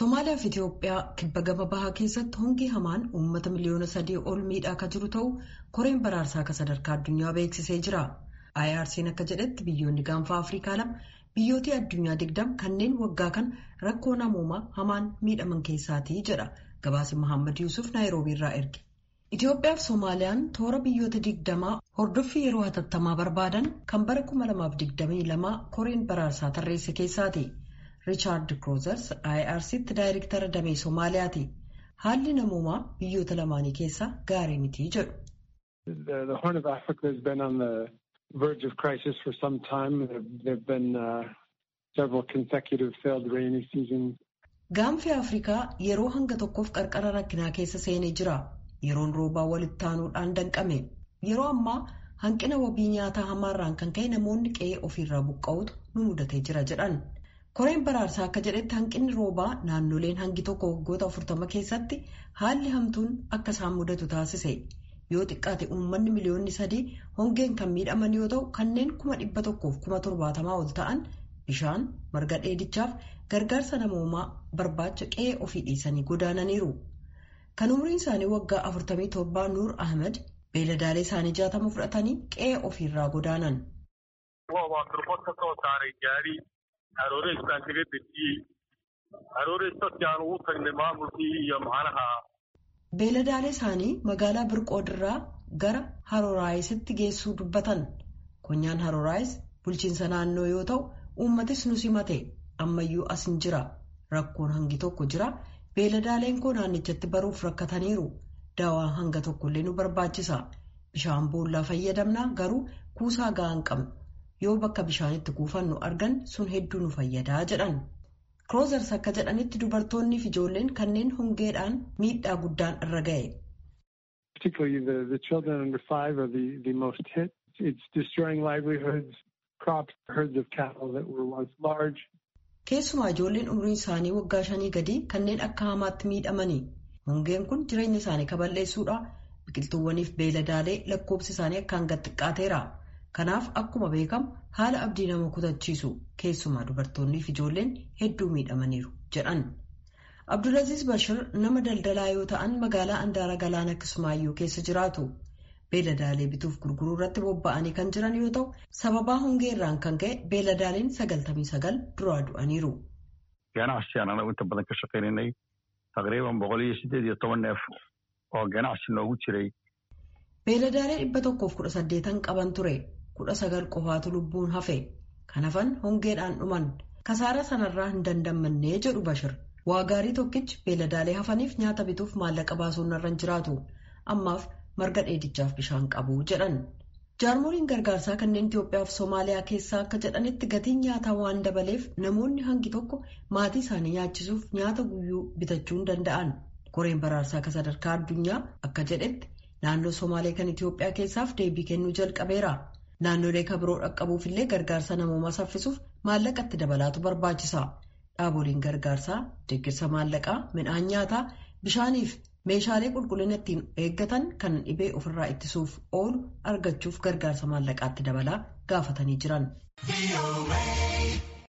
Somaaliyaa fi Itoophiyaa kibba gama bahaa keessatti hongi hamaan uummata miliyoona sadii ol miidhaa akka jiru ta'uu koreen baraarsaa akka sadarkaa addunyaa beeksisee jira. IRC'n akka jedhetti biyyoonni gaanfa Afrikaa lama biyyoota addunyaa digdam kanneen waggaa kan rakkoo namoomaa hamaan miidhaman keessaatii jedha gabaasi Mohaammed Yuusuf Naayiroobii irraa erge. Itoophiyaa fi Somaaliyaan toora biyyoota digdamaa hordoffii yeroo hatattamaa barbaadan kan bara 2022 koreen baraarsaa tarreesse keessaati. Riichaard Kroozers IRC'tti daayirektara damee Somaaliyaati. Haalli namoomaa biyyoota lamaanii keessaa gaarii mitii jedhu. The Horn of Africa has been on the verge of crisis for some time. There have been uh, several consecutive failed rainy seasons. Gaanfi Afrikaa yeroo hanga tokkoof qarqara rakkinaa keessa seenee jira. Yeroon roobaa walitti aanuudhaan danqame. Yeroo ammaa hanqina wabii nyaataa hamaarraan kan ka'e namoonni qe'ee ofiirraa buqqa'utu nu mudatee jira jedhan. Koreen baraarsaa akka jedhetti hanqinni roobaa naannoleen hangi tokko waggoota afurtama keessatti haalli hamtuun akka isaan mudatu taasise. Yoo xiqqaate uummanni miliyoonni sadii hongeen kan miidhaman yoo ta'u kanneen kuma dhibba tokkoof kuma torbaatamaa ol ta'an bishaan marga dheedichaaf gargaarsa namoomaa barbaacha qe'ee ofii dhiisanii godaananiiru. Kan umriin isaanii waggaa afurtamii torbaa Nuur Ahmed beeladaalee isaanii jaatama fudhatanii qe'ee ofiirraa godaanan. Harooreessaan kaga dejiyey harooreessatti aan ugu tagnay maamulkii iyo macnaha. Beeladaalee isaanii magaalaa Birqoodirraa gara Haroraayisitti geessuu dubbatan. Konyaan Haroraayis bulchiinsa naannoo yoo ta'u uummatis nu simate ammayyuu as hin jira. Rakkoon hangi tokko jira. Beeladaaleen koo naannichatti baruuf rakkataniiru. Daawaan hanga tokkollee nu barbaachisa. Bishaan boollaa fayyadamna garuu kuusaa ga'aa hin qabnu. yoo bakka bishaanitti kuufannu argan sun hedduu nu fayyadaa jedhan kroozers akka jedhanitti dubartoonni fi ijoolleen kanneen hongeedhaan miidhaa guddaan irra ga'e. Particularly the, the children under five are the, the most hit. It's destroying livelihoods, crops, herds of cattle that were once large. Keessumaa ijoolleen umriin isaanii waggaa shanii gadii kanneen akka hamaatti miidhamanii. Hongeen kun jireenya isaanii kaballeessuudha. Biqiltuuwwaniif beeladaalee lakkoobsi isaanii akkaan gad xiqqaateera. Kanaaf akkuma beekamu haala abdii nama kutachiisu keessumaa dubartoonnii fi ijoolleen hedduu miidhamaniiru jedhan. Abdulaziz Bashir nama daldalaa yoo ta'an magaalaa Andaara Galaana Kismaayyuu keessa jiraatu. Beeladaalee bituuf gurguruu irratti bobba'anii kan jiran yoo ta'u sababaa hongeerraan kan ka'e beeladaaleen sagaltamii sagal duraa du'aniiru. Ganacsigaan anagu inta badan ka shaqaynanay taqriiban boqol iyo siddeed iyo toban neef oo ganacsi noogu jiray. Beeladaalee dhibba tokkoof kudha saddeetan qaban ture. kudha sagal qofaatu lubbuun hafe kan hafan hongeedhaan dhuman kasaara sanarraa hin dandamannee jedhu bashir waa gaarii tokkichi beeladaalee hafaniif nyaata bituuf maallaqa baasuun narra hin jiraatu ammaaf marga dheedichaaf bishaan qabu jedhan jaarmoliin gargaarsaa kanneen Itoophiyaa fi Somaaliyaa keessaa akka jedhanitti gatiin nyaataa waan dabaleef namoonni hangi tokko maatii isaanii nyaachisuuf nyaata guyyuu bitachuu hin danda'an koreen baraarsaa akka sadarkaa addunyaa akka jedhetti naannoo Somaalee kan Itoophiyaa keessaaf deebii kennuu jalqabeera. Naannolee kabiroo dhaqqabuuf illee gargaarsa namoomaa saffisuuf maallaqatti dabalaatu barbaachisa. Dhaaboliin gargaarsaa deeggarsa maallaqaa, midhaan nyaataa, bishaaniif meeshaalee qulqullina ittiin eeggatan kan dhibee ofirraa ittisuuf oolu argachuuf gargaarsa maallaqaatti dabalaa gaafatanii jiran.